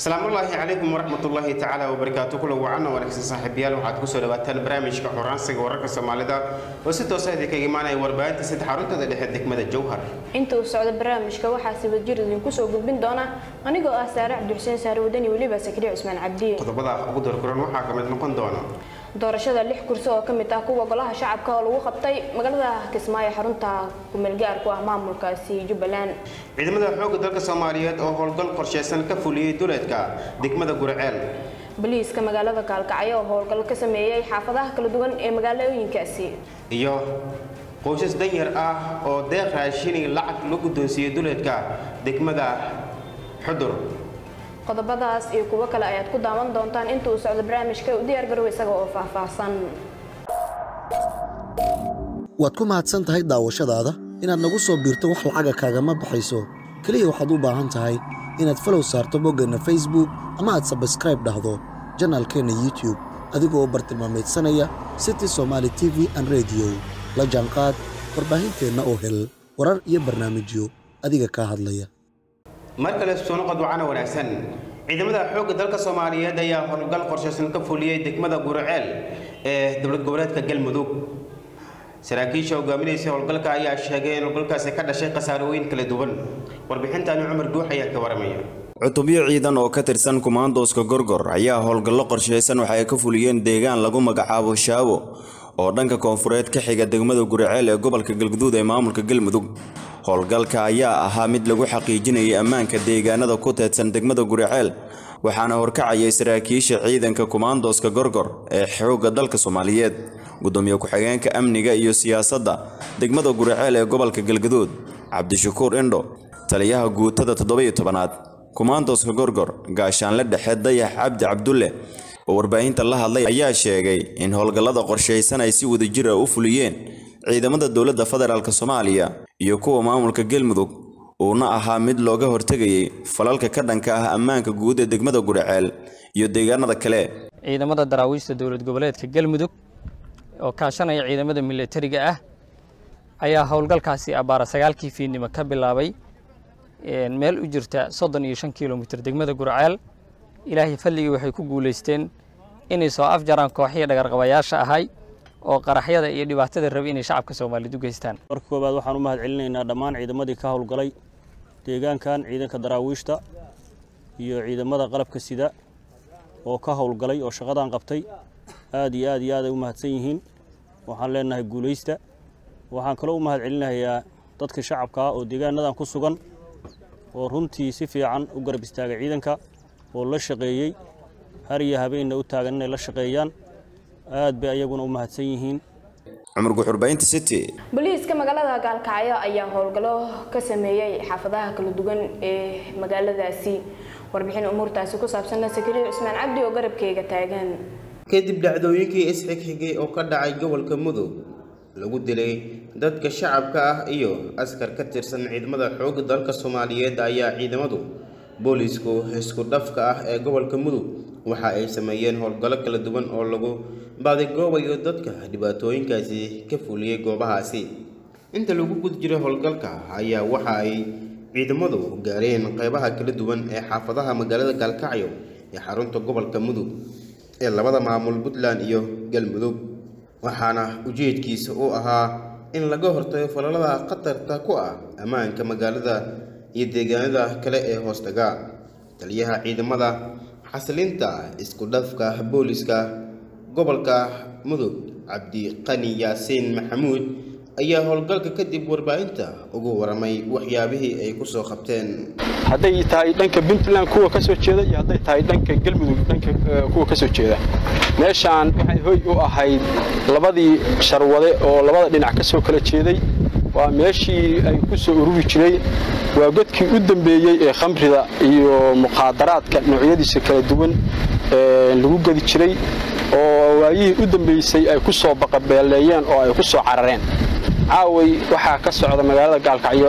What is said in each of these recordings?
asalaamullaahi calaykum waraxmatullaahi tacaala wabarakaatu kula wacanna wanaagsan saaxiibayaal waxaad kusoo dhawaataan barnaamijka xoraansiga wararka soomaalida oo si toosa idinkaga imaanaya warbaahinta saddex xaruntada dhexe degmada jowhar inta uu socdo barnaamijka waxaa si wadjir idinku soo gudbin doona anigoo ah saare cabdixuseen saare wadani weliba sakriye cusmaan cabdiye qodobada ugu dorkuran waxaa ka mid noqon doona doorashada lix kursi oo ka mid ah kuwa golaha shacabka oo lagu qabtay magaalada kismaayo xarunta kumeelgaarku ah maamulkaasi jubbaland ciidamada xoogga dalka soomaaliyeed oo howlgal qorsheysan ka fuliyey duleedka degmada gurceel boliiska magaalada kaalkacyo oo howlgal ka sameeyey xaafadaha kala duwan ee magaalooyinkaasi iyo qoysas danyar ah oo deeq raashini lacag la guddoonsiiyey duleedka degmada xudur qodobadaas iyo kuwo kale ayaad ku daawan doontaan inta uu socdo barnaamijka u diyaar garow isaga oo faahfaahsan waad ku mahadsan tahay daawashadaada inaad nagu soo biirto wax lacaga kaagama baxayso keliya waxaad u baahan tahay inaad falow saarto boggeenna facebook ama aad sabskraib dhahdo janaalkeenna youtube adigoo bartilmaamaydsanaya city somaali t v an rediyo la jaanqaad warbaahinteenna oo hel warar iyo barnaamijyo adiga kaa hadlaya mar kale soo noqod wacana wanaagsan ciidamada xoogga dalka soomaaliyeed ayaa howlgal qorshaysan ka fuliyey degmada gurceel ee dowlad goboleedka galmudug saraakiisha hogaaminaysa howlgalka ayaa sheegay in howlgalkaasi ka dhashay khasaarooyin kala duwan warbixintani cumar guux ayaa ka waramaya cutubyo ciidan oo ka tirsan kumaandooska gorgor ayaa howlgallo qorshaysan waxa ay ka fuliyeen deegaan lagu magacaabo shaabo oo dhanka koonfureed ka xiga degmada gurceel ee gobolka galguduud ee maamulka galmudug howlgalka ayaa ahaa mid lagu xaqiijinayay ammaanka deegaanada ku teedsan degmada guriceel waxaana horkacayay saraakiisha ciidanka kumaandooska gorgor ee xoogga dalka soomaaliyeed gudoomiye ku-xigeenka amniga iyo siyaasadda degmada guriceel ee gobolka galgaduud cabdishakuur indho taliyaha guutada toddoba-iyo tobanaad kumaandooska gorgor gaashaanle dhexe dayax cabdi cabdulle oo warbaahinta la hadlay ayaa sheegay in howlgallada qorshaysan ay si wadajir ah u fuliyeen ciidamada dowladda federaalk soomaaliya iyo kuwa maamulka galmudug uuna ahaa mid looga hortegayay falalka ka dhanka ah ammaanka guud ee degmada gudhaceel iyo deegaanada kale ciidamada daraawiishta dowlad goboleedka galmudug oo kaashanaya ciidamada milatariga ah ayaa howlgalkaasi abbaara sagaalkii fiidnimo ka bilaabay meel u jirta soddon iyo shan kilomitir degmada gurceel ilaahay fadligii waxay ku guulaysteen inay soo afjaraan kooxihii dhagarqabayaasha ahay oo qaraxyada iyo dhibaatada rabi inay shacabka soomaaliyeed u geystaan marka koowaad waxaan u mahad celinaynaa dhammaan ciidamadii ka howlgalay deegaankan ciidanka daraawiishta iyo ciidamada qalabka sida oo ka howlgalay oo shaqadan qabtay aad iyo aad iyo aad ay u mahadsan yihiin waxaan leenahay guulaysta waxaan kaloo u mahad celinayaa dadka shacabka ah oo deegaanadan ku sugan oo runtii si fiican u garab istaagay ciidanka oo la shaqeeyey har iyo habeenna u taagan inay la shaqeeyaan aad bay ayaguna u mahadsan yihiin cumar guxurbaynta city boliiska magaalada gaalkacyo ayaa howlgallo ka sameeyey xaafadaha kala duwan ee magaaladaasi warbixin umuurtaasi ku saabsanna sakariir cusmaan cabdi oo garabkeyga taagan kadib dhacdooyinkii isxigxigay oo ka dhacay gobolka mudug lagu dilay dadka shacabka ah iyo askar ka tirsan ciidamada xoogga dalka soomaaliyeed ayaa ciidamadu boolisku isku dhafka ah ee gobolka mudug waxa ay sameeyeen howlgallo kala duwan oo lagu baadigoobayo dadka dhibaatooyinkaasi ka fuliyey goobahaasi inta lagu guda jiray howlgalka ayaa waxa ay ciidamadu gaareen qeybaha kala duwan ee xaafadaha magaalada gaalkacyo ee xarunta gobolka mudug ee labada maamul puntland iyo galmudug waxaana ujeedkiisa uu ahaa in laga hortago falalada khatarta ku ah ammaanka magaalada iyo deegaanada kale ee hoostaga taliyaha ciidamada xasilinta isku dhafka booliska gobolka mudug cabdiqani yaasiin maxamuud ayaa howlgalka kadib warbaahinta ugu waramay waxyaabihii ay ku soo qabteen hadday tahay dhanka puntland kuwa ka soo jeeda iyo hadday tahay dhanka galmudug dhanka kuwa ka soo jeeda meeshaan waxay hoy u ahayd labadii sharwade oo labada dhinac ka soo kala jeeday waa meeshii ay ku soo ururi jiray waa godkii u dambeeyey ee khamrida iyo muqaadaraadka noocyadiisa kala duwan lagu gedi jiray oo waayihii u dambeysay ay ku soo baqabeeleeyeen oo ay ku soo carareen caaway waxaa ka socda magaalada gaalkacyo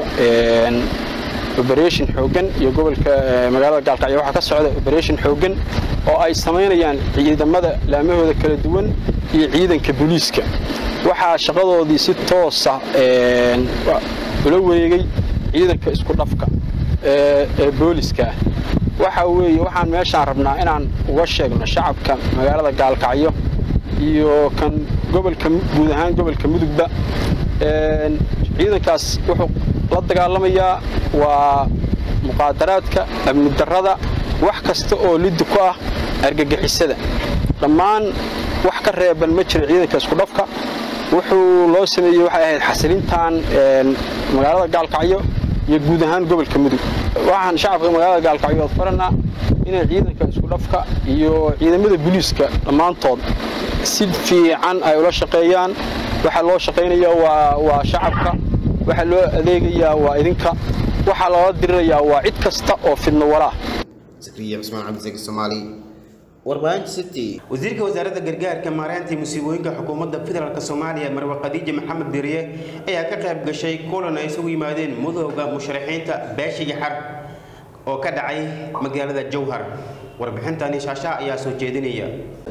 oberation xooggan iyo gobolka magaalada gaalkacyo waxaa ka socda oberation xooggan oo ay samaynayaan ciidamada laamahooda kala duwan iyo ciidanka booliiska waxaa shaqadoodii si toosa ula wareegay ciidanka isku dhafka ee booliska waxa weeye waxaan meeshaan rabnaa inaan uga sheegno shacabka magaalada gaalkacyo iyo kan gobolka guud ahaan gobolka mudugba ciidankaas wuxuu la dagaalamayaa waa muqaadaraadka amni darrada wax kasta oo liddi ku ah argagixisada dhammaan wax ka reeban ma jira ciidanka iskudhafka wuxuu loo sameeyey waxay ahayd xasilintan magaalada gaalkacyo iyo guud ahaan gobolka mudug waxaan shacabka magaalada gaalkacyo faranaa inay ciidanka iskudhafka iyo ciidamada booliiska dhammaantood si fiican ay ula shaqeeyaan waxaa loo shaqaynayaa waa waa shacabka waxaa loo adeegayaa waa idinka waxaa loola dirirayaa waa cid kasta oo fidno walaa zakriya cusmaan cabdisaki soomaali warbaahinta city wasiirka wasaaradda gargaarka maareynta musiibooyinka xukuumadda federaalk soomaaliya marwe khadiija maxamed diriye ayaa ka qayb gashay kulan ay isugu yimaadeen mudooga musharaxiinta beesha yaxar oo ka dhacay magaalada jowhar warbixintani shaashaa ayaa soo jeedinaya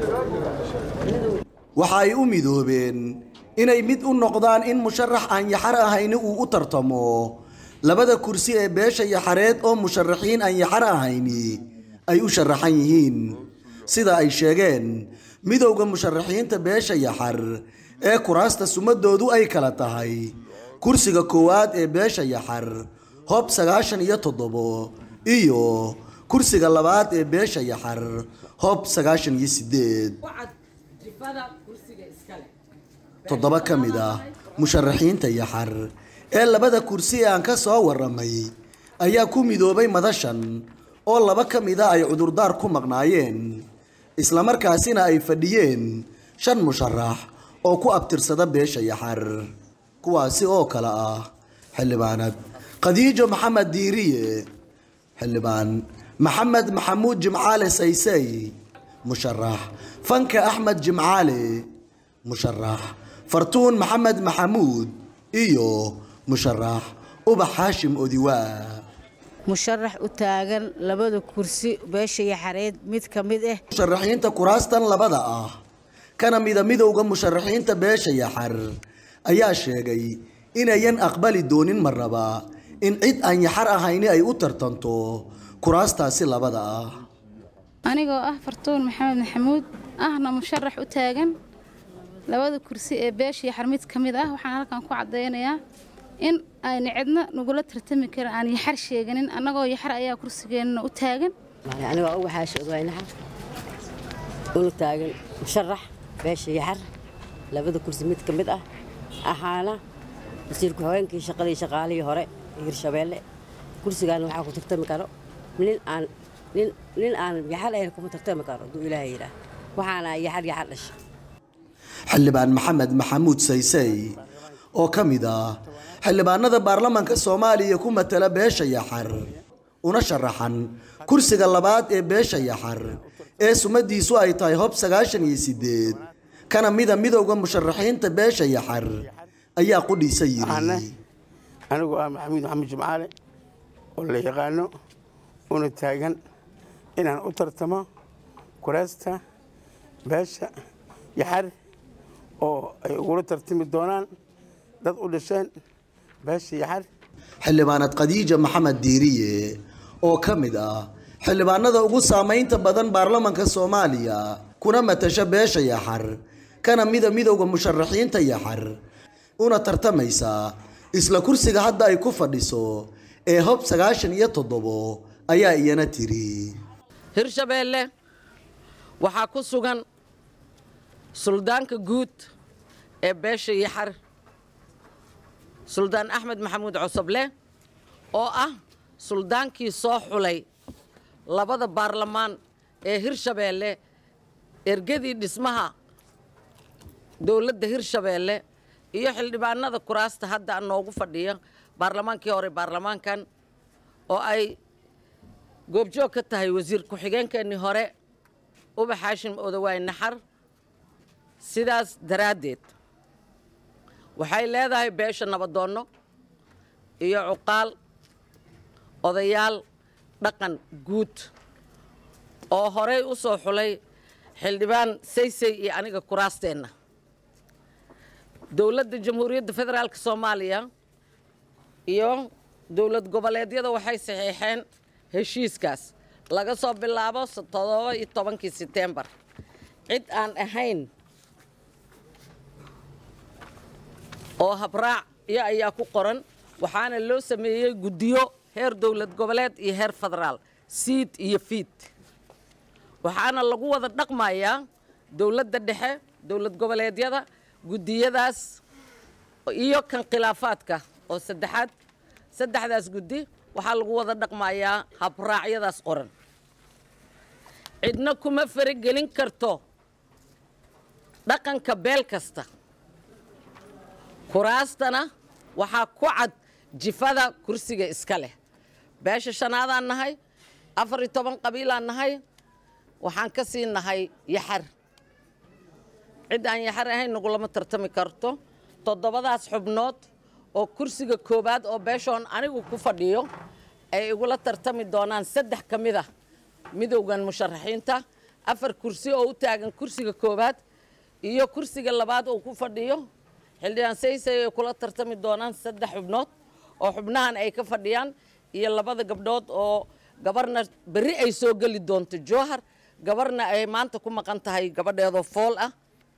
waxa ay u midoobeen inay mid u noqdaan in musharax aan yaxar ahayni uu u tartamo labada kursi ee beesha yaxareed oo musharaxiin aan yaxar ahayni ay u sharaxan yihiin sida ay sheegeen midowda musharaxiinta beesha yaxar ee kuraasta sumadoodu ay kala tahay kursiga koowaad ee beesha yaxar hob sagaashan iyo toddobo iyo kursiga labaad ee beesha yaxar hob sagaashan iyo sideed toddoba ka mid ah musharaxiinta yaxar ee labada kursi ee aan ka soo waramay ayaa ku midoobay madashan oo laba ka mid a ay cudurdaar ku maqnaayeen islamarkaasina ay fadhiyeen shan musharax oo ku abtirsada beesha yaxar kuwaasi oo kale ah xildhibaanad khadiijo maxamed diiriye xildhibaan maxamed maxamuud jimcaale saysay musharax fanka axmed jimcaale musharax fartuun maxamed maxamuud iyo musharax ubax haashim odiwaa musharax u taagan labada kursi beesha yaxareed mid ka mid ah musharaxiinta kuraastan labada ah kana mida midowda musharaxiinta beesha yaxar ayaa sheegay inayan aqbali doonin marnaba in cid aan yaxar ahayni ay u tartanto kuraastaasi labada ah anigoo ah fartuun maxamed maxamuud ahna musharax u taagan labada kursi ee beesha yaxar mid ka mid ah waxaan halkan ku caddaynayaa in ayna cidna nagula tartami karin aan yaxar sheeganin annagoo yaxar ayaa kursigeenna u taagan anigoo uga xaasha ogaynaha una taagan musharax beesha yaxar labada kursi mid ka mid ah ahaana wasiirku haweenkii shaqadii shaqaalihii hore hirshabeelle kursigaana waxaa ku tartami karo nin aan nin nin aan yaxar ahayn kuma tartami karo hadduu ilaahay yidhaah waxaana yaxar yaxar dhasha xildhibaan maxamed maxamuud saysay oo ka mid ah xildhibaanada baarlamaanka soomaaliya ku matala beesha yaxar una sharaxan kursiga labaad ee beesha yaxar ee sumadiisu ay tahay hob sagaashan iyo sideed kana mida midowda musharaxiinta beesha yaxar ayaa qudhiisa yidhi anigu ah maxamuud maxamed jimcaale oo la yaqaano una taagan inaan u tartamo kuraasta beesha yaxar oo ay ugula tartami doonaan dad u dhasheen beesha yaxar xildhibaanad khadiija maxamed diiriye oo ka mid ah xildhibaanada ugu saamaynta badan baarlamanka soomaaliya kuna matasha beesha yaxar kana mida midowda musharaxiinta yaxar una tartamaysa isla kursiga hadda ay ku fadhiso ee hob sagaashan iyo toddobo ayaa iyana tiri hirshabeelle waxaa ku sugan suldaanka guud ee beesha yaxar suldaan axmed maxamuud cosoble oo ah suldaankii soo xulay labada baarlamaan ee hirshabeelle ergadii dhismaha dowladda hirshabeelle iyo xildhibaanada kuraasta hadda noogu fadhiya baarlamaankii hore baarlamaankan oo ay goobjoog ka tahay wasiir ku-xigeenkeennii hore ubax haashim odawaay naxar sidaas daraaddeed waxay leedahay beesha nabadoonno iyo cuqaal odayaal dhaqan guud oo horey u soo xulay xildhibaan saysay iyo aniga kuraasteenna dowladda jamhuuriyadda federaalk soomaaliya iyo dowlad goboleedyada waxay saxiixeen heshiiskaas laga soo bilaabo toddoba iyo tobankii setembar cid aan ahayn oo habraac iyo ayaa ku qoran waxaana loo sameeyey guddiyo heer dowlad goboleed iyo heer federaal siid iyo fiid waxaana lagu wada dhaqmayaa dowladda dhexe dowlad goboleedyada guddiyadaas iyo kan khilaafaadka oo saddexaad saddexdaas guddi waxaa lagu wada dhaqmayaa habraacyadaas qoran cidna kuma faragelin karto dhaqanka beel kasta kuraastana waxaa ku cad jifada kursiga iska leh beesha shanaadaan nahay afar iyo toban qabiilaan nahay waxaan ka sii nahay yaxar cid aan yaxar ahayn nagulama tartami karto toddobadaas xubnood oo kursiga koowaad oo beeshoon anigu ku fadhiyo ay igula tartami doonaan saddex ka mid ah midowgan musharaxiinta afar kursi oo u taagan kursiga koowaad iyo kursiga labaad oo ku fadhiyo xildhibaan saysay ay kula tartami doonaan saddex xubnood oo xubnahan ay ka fadhiyaan iyo labada gabdhood oo gabarna berri ay soo geli doonto jowhar gabarna ay maanta ku maqan tahay gabadheedoo fool ah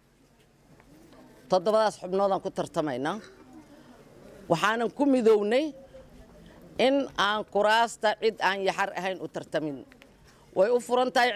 toddobadaas xubnoodaan ku tartamaynaa waxaanan ku midownay in aan kuraasta cid aan yaxar ahayn u tartamin way u furan tahay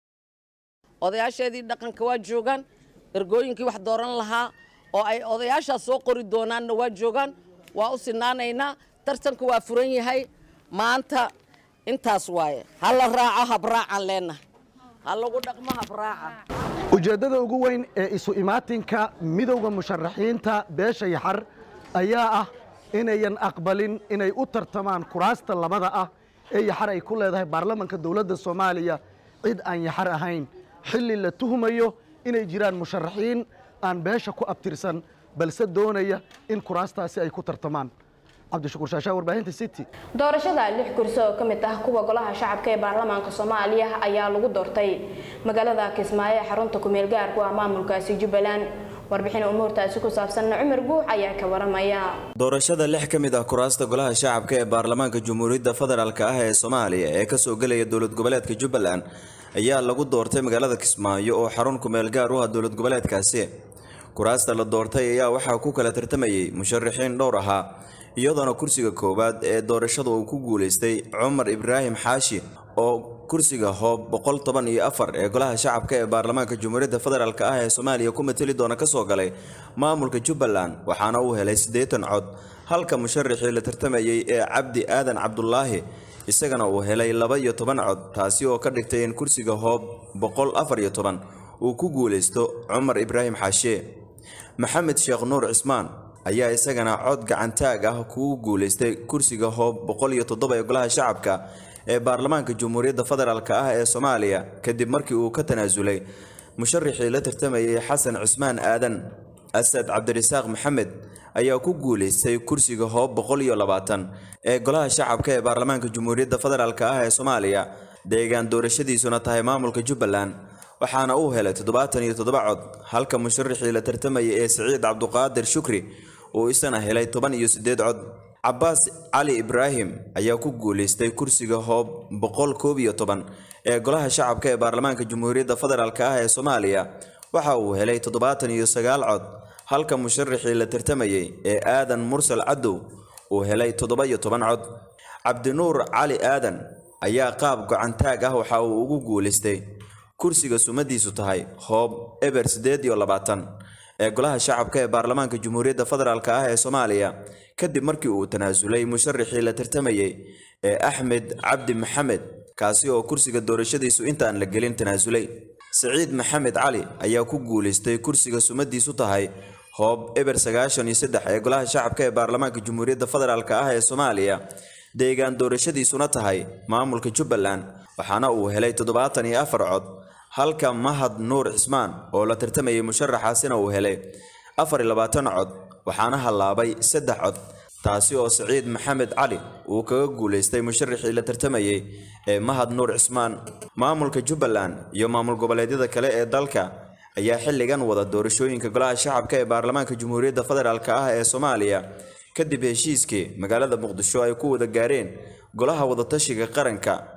odayaasheedii dhaqanka waa joogaan ergooyinkii wax dooran lahaa oo ay odayaashaas soo qori doonaanna waa joogaan waa u sinaanaynaa tartanka waa furan yahay maanta intaas waaye ha la raaco habraacaan leenahay ha lagu dhaqmo habraaca ujeeddada ugu weyn ee isu imaatinka midowda musharaxiinta beesha yaxar ayaa ah inayan aqbalin inay u tartamaan kuraasta labada ah ee yaxar ay ku leedahay baarlamanka dowladda soomaaliya cid aan yaxar ahayn xilli la tuhumayo inay jiraan musharaxiin aan beesha ku abtirsan balse doonaya in kuraastaasi ay ku tartamaan cabdishakuur shaashaa warbaahinta city doorashada lix kursi oo ka mid ah kuwa golaha shacabka ee baarlamaanka soomaaliya ayaa lagu doortay magaalada kismaayo ee xarunta kumeel gaarku ah maamulkaasi jubbaland warbixin umuurtaasi ku saabsanna cumar guux ayaa ka waramaya doorashada lix ka mid ah kuraasta golaha shacabka ee baarlamaanka jamhuuriyadda federaalk ah ee soomaaliya ee kasoo gelaya dowlad goboleedka jubbaland ayaa lagu doortay magaalada kismaayo oo xarun kumeel gaar u ah dowlad goboleedkaasi kuraasta la doortay ayaa waxaa ku kala tartamayay musharaxiin dhowr ahaa iyadoona kursiga koowaad ee doorashada uu ku guulaystay cumar ibraahim xaashi oo kursiga hoob boqol toban iyo afar ee golaha shacabka ee baarlamaanka jamhuuriyadda federaalk ah ee soomaaliya ku mateli doona kasoo galay maamulka jubbaland waxaana uu helay siddeetan cod halka musharaxii la tartamayay ee cabdi aadan cabdulaahi isagana uu helay laba iyo toban cod taasi oo ka dhigtay in kursiga hoob boqol afar iyo toban uu ku guulaysto cumar ibraahim xaashe maxamed sheekh nuur cismaan ayaa isagana cod gacantaag ah kugu guulaystay kursiga hoob boqol iyo toddoba ee golaha shacabka ee baarlamaanka jamhuuriyadda federaalk ah ee soomaaliya kadib markii uu ka tanaasulay musharaxii la tartamayay xasan cusmaan aadan asad cabdirasaaq maxamed ayaa ku guulaystay kursiga hoob boqol iyo labaatan ee golaha shacabka ee baarlamaanka jamhuuriyadda federaalk ah ee soomaaliya deegaan doorashadiisuna tahay maamulka jubbaland waxaana uu helay toddobaatan iyo toddoba cod halka musharaxii la tartamayay ee siciid cabduqaadir shukri uu isana helay toban iyo siddeed cod cabbaas cali ibraahim ayaa ku guulaystay kursiga hoob boqol koob iyo toban ee golaha shacabka ee baarlamaanka jamhuuriyadda federaalk ah ee soomaaliya waxa uu helay toddobaatan iyo sagaal cod halka musharaxii la tartamayay ee aadan mursal cadow uu helay toddoba iyo toban cod cabdinuur cali aadan ayaa qaab gocantaag ah waxa uu ugu guulaystay kursiga sumadiisu tahay hoob eber siddeed iyo labaatan ee golaha shacabka ee baarlamaanka jamhuuriyadda federaalk ah ee soomaaliya kadib markii uu tanaasulay musharaxii la tartamayay ee axmed cabdi maxamed kaasi oo kursiga doorashadiisu intaan la gelin tanaasulay siciid maxamed cali ayaa ku guulaystay kursiga sumadiisu tahay hoob eber sagaashan iyo saddex ee golaha shacabka ee baarlamaanka jamhuuriyadda federaalk ah ee soomaaliya deegaan doorashadiisuna tahay maamulka jubbaland waxaana uu helay toddobaatan iyo afar cod halka mahad nuur cismaan oo la tartamayay musharaxaasina uu helay afar iyo labaatan cod waxaana hallaabay saddex cod taasi oo siciid maxamed cali uu kaga guulaystay musharaxii la tartamayay ee mahad nuur cismaan maamulka jubbaland iyo maamul goboleedyada kale ee dalka ayaa xilligan wada doorashooyinka golaha shacabka ee baarlamaanka jamhuuriyadda federaalk ah ee soomaaliya kadib heshiiskii magaalada muqdisho ay ku wada gaareen golaha wadatashiga qaranka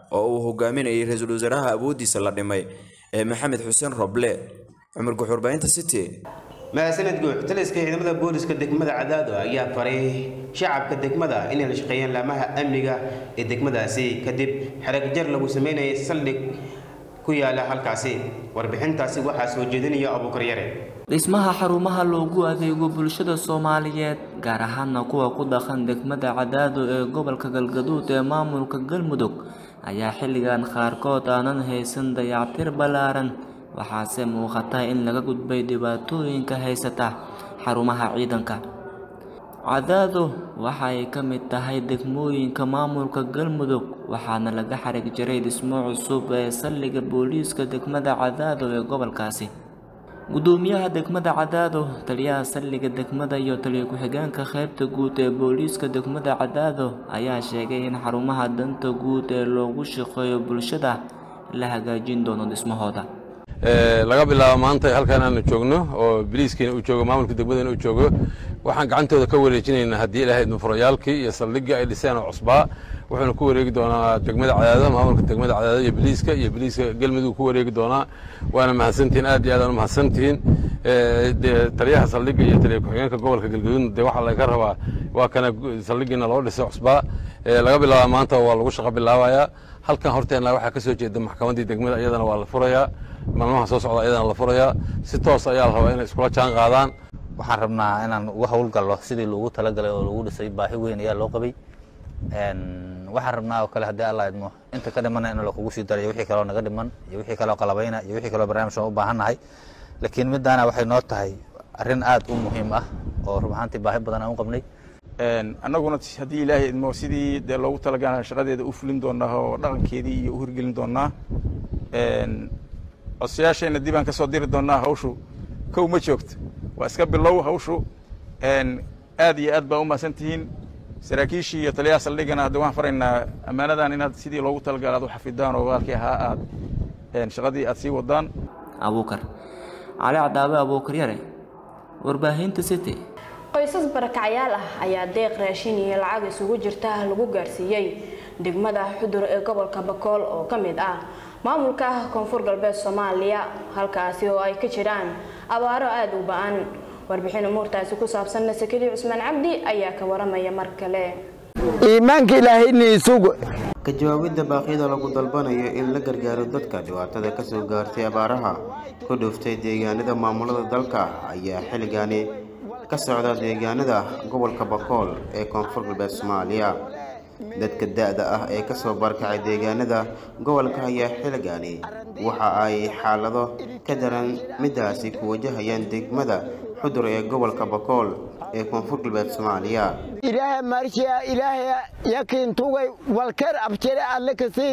oo uu hogaaminayay ra-iisul wasaaraha awooddiisa la dhimay ee maxamed xuseen roble cumar guxurbaahinta city mahadsaned guux taliska ciidamada booliska degmada cadaado ayaa faray shacabka degmada inay la shaqeeyaan laamaha amniga ee degmadaasi kadib xerag jar lagu sameynayay saldhig ku yaala halkaasi warbixintaasi waxaa soo jeedinaya abuukar yare dhismaha xarumaha loogu adeego bulshada soomaaliyeed gaar ahaana kuwa ku dhaqan degmada cadaado ee gobolka galgaduud ee maamulka galmudug ayaa xilligan qaarkood aanan haysan dayactir ballaaran waxaase muuqata in laga gudbay dhibaatooyinka haysata xarumaha ciidanka cadaado waxa ay ka mid tahay degmooyinka maamulka galmudug waxaana laga xarig jiray dhismo cusub ee saldhigga booliiska degmada cadaado ee gobolkaasi gudoomiyaha degmada cadaado taliyaha saldhigga degmada iyo taliya ku-xigeenka qaybta guud ee booliiska degmada cadaado ayaa sheegay in xarumaha danta guud ee loogu shaqeeyo bulshada la hagaajin doono dhismahooda laga bilaabo maanta halkan aanu joogno oo biliiskiina uu joogo maamulka degmadana uu joogo waxaan gacantooda ka wareejinaynaa haddii ilaahay nufurayaalkii iyo saldhiggii ay dhiseen oo cusbaa wuxuuna ku wareegi doonaa degmada cadaado maamulka degmada cadaado iyo biliiska iyo biliiska galmudug ku wareegi doonaa waana mahadsantihiin aad iyo aad aan u mahadsantihiin taliyaha saldhigga iyo taliya ku-xigeenka gobolka galgaduudna dee waxaa laga rabaa waa kana saldhiggiina loo dhisay cusbaa laga bilaaba maanta waa lagu shaqo bilaabayaa halkan horteenna waxaa ka soo jeeda maxkamaddii degmada iyadana waa la furayaa maalmaha soo socda iyadana la furayaa si toos ayaa la rabaa inay iskula jaan qaadaan waxaan rabnaa inaan uga howlgallo sidii loogu talagalay oo lagu dhisay baahi weyn ayaa loo qabay waxaan rabnaa oo kale haddii alla idmo inta ka dhimana in lakugu sii darayo wixii kaloo naga dhiman iyo wixii kaloo qalabayna iyo wixii kaloo barnaamij u baahan nahay laakiin midaana waxay noo tahay arrin aad u muhiim ah oo rub ahaantii baahi badan aan u qabnay annaguna haddii ilaahay idmo sidii dee loogu talagalay shaqadeeda u fulin doonaa oo dhaqankeedii iyo u hirgelin doonaa codsayaashayna dib aan ka soo diri doonaa hawshu kow ma joogto waa iska bilow hawshu aad iyo aad baa u mahadsan tihiin saraakiishii iyo taliyaha saldhigana hadda waxaan faraynaa ammaanadan inaad sidii loogu talagalay aad u xafidaan oo waalkii ahaa aad shaqadii aad sii wadaan abuukar cali cadaabe abuukar yare warbaahinta city qoysas barakacyaal ah ayaa deeq raashin iyo lacag isugu jirta lagu gaarsiiyey degmada xudur ee gobolka bakool oo ka mid ah maamulka koonfur galbeed soomaaliya halkaasi oo ay ka jiraan abaaro aada u ba-an warbixin umuurtaasi ku saabsanna sakadii cusmaan cabdi ayaa ka waramaya mar kale iimaanka ilaahayni sugo ka jawaabidda baaqyada lagu dalbanayo in la gargaaro dadka dhibaatada ka soo gaartay abaaraha ku dhuftay deegaanada maamulada dalka ayaa xilligaani ka socda deegaanada gobolka bakool ee koonfur galbeed soomaaliya dadka da-da ah ee kasoo barkacay deegaanada gobolka ayaa xilligaani waxa ay xaalado ka daran midaasi ku wajahayaan degmada xudur ee gobolka bakool ee koonfur galbeed soomaaliya ilaaha marshiya ilaaha yakin tugay walker abjere alle kasi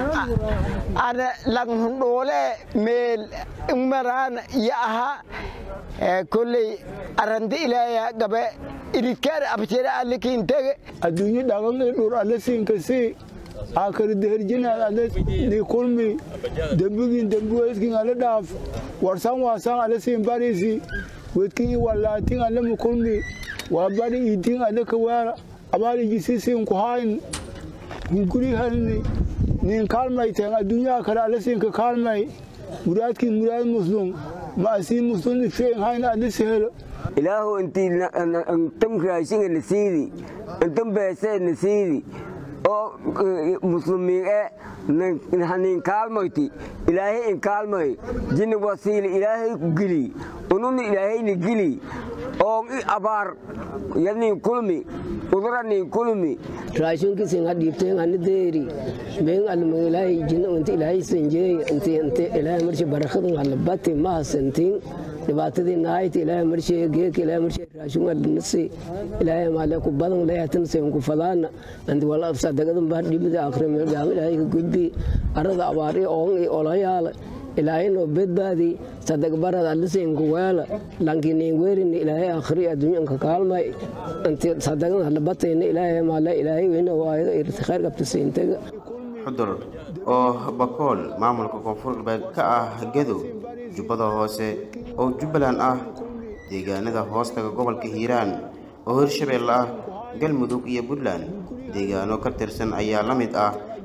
ana langhundhoole meel umaraan ya aha kolley arandi ilaahaya gabe irikeer abjere alle kiintege adduunyo dhaqanqii dhur alle siinkasi akari deherjinaad alle ni kulmi dembigin dembiweyskin alle dhaaf warsan waasan alle siin barisi wedkin walaatin alle mukulmi waa bari idin alle kawaara abaarigisi siin kuhayn hunguri halni nin kaalmayteen adduunyaha kale alle siinka kaalmay muraadkin muraad muslum ma asii muslum ifeen hayn alle sehelo ilaahu intii intam raashinga na siidi intam beesee na siidi oo muslimiin e hanin kaalmayti ilaahay in kaalmay jinni wasiili ilaahay ku geli ununi ilaahayna geli oo i abaar yanin kulmi uduranin kulmi raashinkisin hadhiibteen ani deeri been alma ilaahay jinna unta ilaahay sanjeey inta inta ilaahay marshi barakadun halabati ma hasantiin dhibaatadii naayta ilaahay marshi geeka ilaahay marshi raashin adnasi ilaahay maale ku badan leeyatan seen ku falaana anti wala afsa dagadan baa dhimida akhrim gaam ilaahay ka gudbi arada abaari oon i olayaala ilaahay noo badbaadi sadagbarada alliseenku weela lankiniin weerini ilaahay akhri adduunyanka kaalmay inti sadagan halabatayna ilaahay maale ilaahay weyna waayo irti khayr qabta siintaga xudur oo bakool maamulka koonfur galbeed ka ah gedo jubbada hoose oo jubbaland ah deegaanada hoostaga gobolka hiiraan oo hirshabeelle ah galmudug iyo puntland deegaano ka tirsan ayaa la mid ah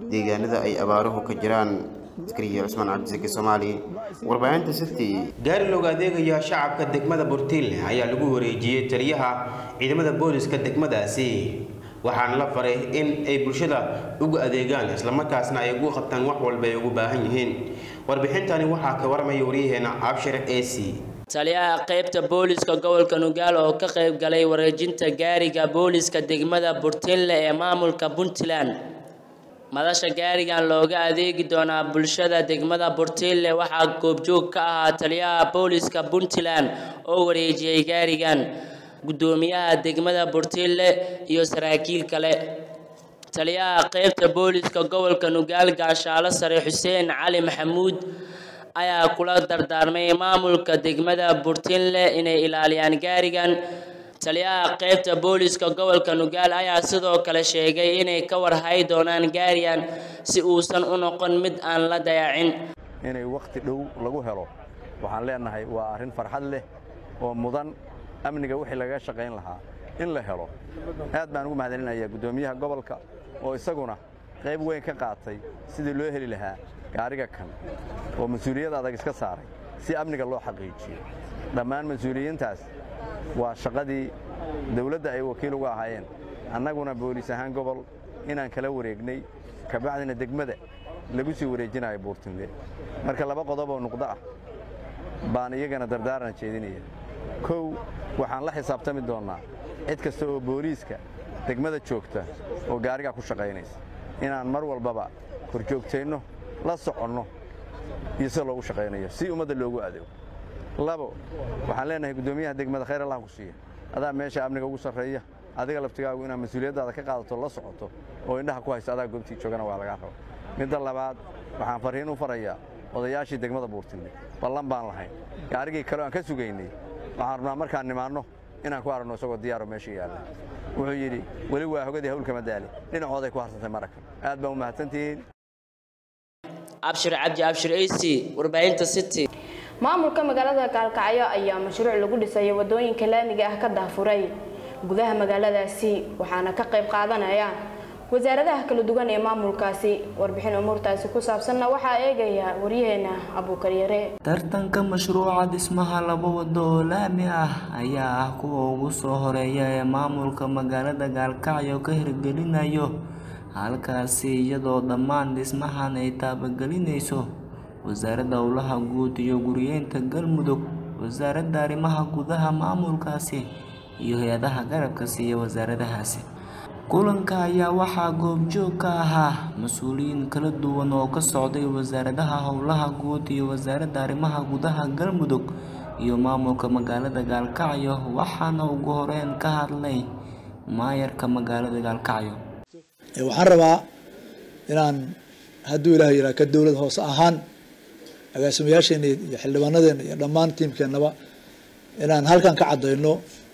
deegaanada ay abaaruhu ka jiraan askariya cusmaan cabdisaki soomaali warbaahinta city gaari looga adeegaya shacabka degmada burtiinle ayaa lagu wareejiyey taliyaha ciidamada booliska degmadaasi waxaana la faray in ay bulshada ugu adeegaan islamarkaasna ay ugu qabtaan wax walba ay ugu baahan yihiin warbixintani waxaa ka waramaya waryaheena abshir ac taliyaha qaybta booliska gobolka nugaal oo ka qayb galay wareejinta gaariga booliska degmada burtinle ee maamulka puntland madasha gaarigan looga adeegi doonaa bulshada degmada burtinle waxaa goobjoog ka ahaa taliyaha booliska puntland oo wareejiyey gaarigan gudoomiyaha degmada burtinle iyo saraakiil kale taliyaha qaybta booliska gobolka nugaal gaashaalo sare xuseen cali maxamuud ayaa kula dardaarmay maamulka degmada burtinle inay ilaaliyaan gaarigan taliyaha qaybta booliska gobolka nugaal ayaa sidoo kale sheegay inay ka warhay doonaan gaarigan si uusan u noqon mid aan la dayacin inay wakhti dhow lagu helo waxaan leenahay waa arrin farxad leh oo mudan amniga wixii lagaga shaqayn lahaa in la helo aad baan ugu mahadcelinayaa guddoomiyaha gobolka oo isaguna qayb weyn ka qaatay sidii loo heli lahaa gaariga kan oo mas-uuliyad adag iska saaray si amniga loo xaqiijiyo dhammaan mas-uuliyiintaas waa shaqadii dawladda ay wakiil uga ahaayeen annaguna booliis ahaan gobol inaan kala wareegnay kabacdina degmada lagu sii wareejinayo buurtinle marka laba qodob oo nuqdo ah baan iyagana dardaaran jeedinaya kow waxaan la xisaabtami doonnaa cid kasta oo booliiska degmada joogta oo gaarigaa ku shaqaynaysa inaan mar walbaba korjoogtayno la soconno iyo sida loogu shaqaynayo si ummadda loogu adeego labo waxaan leenahay guddoomiyaha degmada khayr allah ku siiya adaa meesha amniga ugu sarreeya adiga laftigaagu inaad mas-uuliyaddaada ka qaadato la socoto oo indhaha ku hayso adaa goobtii joogana waa lagaa raba midda labaad waxaan farriin u farayaa odayaashii degmada buurtinle ballan baan lahayn gaarigii kaleo aan ka sugaynay waxaan rabnaa markaan nimaanno inaan ku aragno isagoo diyaaro meesha yaalla wuxuu yidhi weli waa hogadii hawlkama daali dhinacooday ku harsantay marakan aad baan u mahadsantihiin abshir cabdi abshir ac warbaahinta city maamulka magaalada gaalkacyo ayaa mashruuc lagu dhisayo wadooyinka laamiga ah ka daafuray gudaha magaaladaasi waxaana ka qayb qaadanaya wasaaradaha kala duwan ee maamulkaasi warbixin umuurtaasi ku saabsanna waxaa eegaya waryaheena abuukaryare tartanka mashruuca dhismaha laba wado oo laami ah ayaa ah kuwa ugu soo horeeya ee maamulka magaalada gaalkacyo ka hirgelinayo halkaasi iyadoo dhammaan dhismahan ay taabagelinayso wasaaradda howlaha guud iyo guriyeynta galmudug wasaaradda arrimaha gudaha maamulkaasi iyo hay-adaha garabka siiya wasaaradahaasi kulanka ayaa waxaa goobjoog ka ahaa mas-uuliyiin kala duwan oo ka socday wasaaradaha howlaha guud iyo wasaaradda arrimaha gudaha galmudug iyo maamulka magaalada gaalkacyo waxaana ugu horeyn ka hadlay maayarka magaalada gaalkacyo waxaan rabaa inaan hadduu ilaah yiraa ka dowlad hoose ahaan agaasimayaasheena iyo xildhibaanadeena iyo dhammaan tiimkeennaba inaan halkan ka caddayno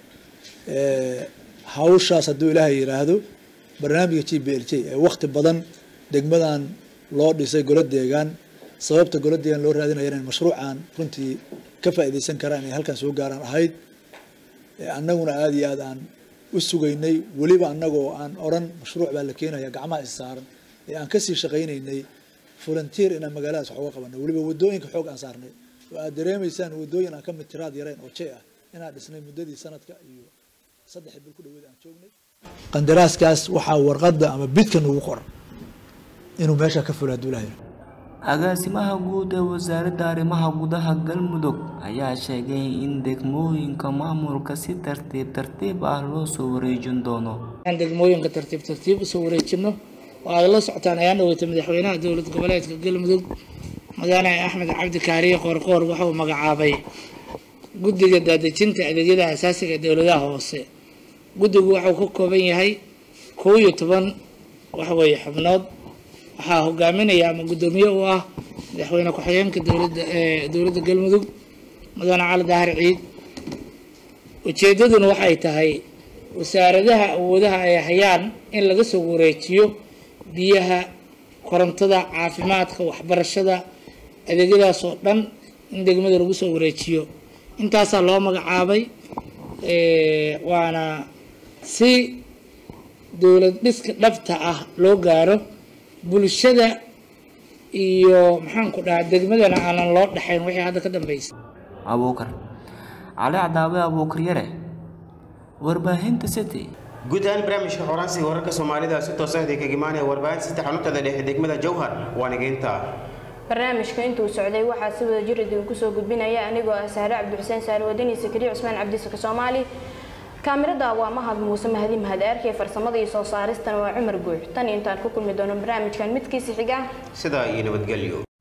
hawshaas hadduu ilaahay yidhaahdo barnaamijka g b l j ee wakti badan degmadan loo dhisay golo deegaan sababta golo deegaan loo raadinaya in mashruucan runtii ka faa'iidaysan karaan inay halkan soo gaaraan ahayd annaguna aada iyo aad aan u sugaynay weliba annagoo aan odhan mashruuc baa la keenaya gacmaha is saaran ee aan kasii shaqaynaynay volunteer inaan magaaladaas wax uga qabanay weliba wadooyinka xoog aan saarnay oo aad dareemaysaan wadooyin aan ka mid tiraad yarayn oo jey ah inaan dhisnay muddadii sanadka iyo saddex bil ku dhaweed aan joognay qandaraaskaas waxaa warqadda ama bidkan ugu qoran inuu meesha ka fulo hadduu ilahay agaasimaha guud ee wasaaradda arrimaha gudaha galmudug ayaa sheegay in degmooyinka maamulka si tartiib tartiib ah loo soo wareejin doono aan degmooyinka tartiib tartiib usoo wareejino oo ay la socotaan ayaan dhaweyta madaxweynaha dowlad goboleedka galmudug mudane axmed cabdi kaariye qoorqoor wuxuu magacaabay guddiga daadejinta adeegyada asaasiga ee dowladaha hoose guddigu wuxuu ka kooban yahay kow iyo toban waxweeye xubnood waxaa hogaaminaya ama guddoomiye u ah madaxweyne ku-xigeenka dowladda ee dowladda galmudug mudane cali dahar ciid ujeeddaduna waxay tahay wasaaradaha awoodaha ay hayaan in laga soo wareejiyo biyaha korontada caafimaadka waxbarashada adeegyadaas oo dhan in degmada lagu soo wareejiyo intaasaa loo magacaabay waana si dowlad dhiska dhabta ah loo gaaro bulshada iyo maxaan ku dhahaa degmadana aanan loo dhaxayn wixii hadda ka dambeysay abuukar cali cadaawe abuukar yare warbaahinta city guud ahaan barnaamijka xoraansiga wararka soomaalida si toosan idin kaga imaanaya warbaahinta saddex xanuuntada dhexe degmada jowhar waa nigeynta barnaamijka intuu socday waxaa si wada jir idinku soo gudbinaya anigoo ah sahre cabdixuseen saare wadani sakariya cusmaan cabdisaka soomaali kaamirada waa mahad muuse mahadi mahad aarkee farsamada iyo soo saaristana waa cumar guux tan iyo intaan ku kulmi doono barnaamijkan midkiisa xiga sidaa iyo nabadgelyo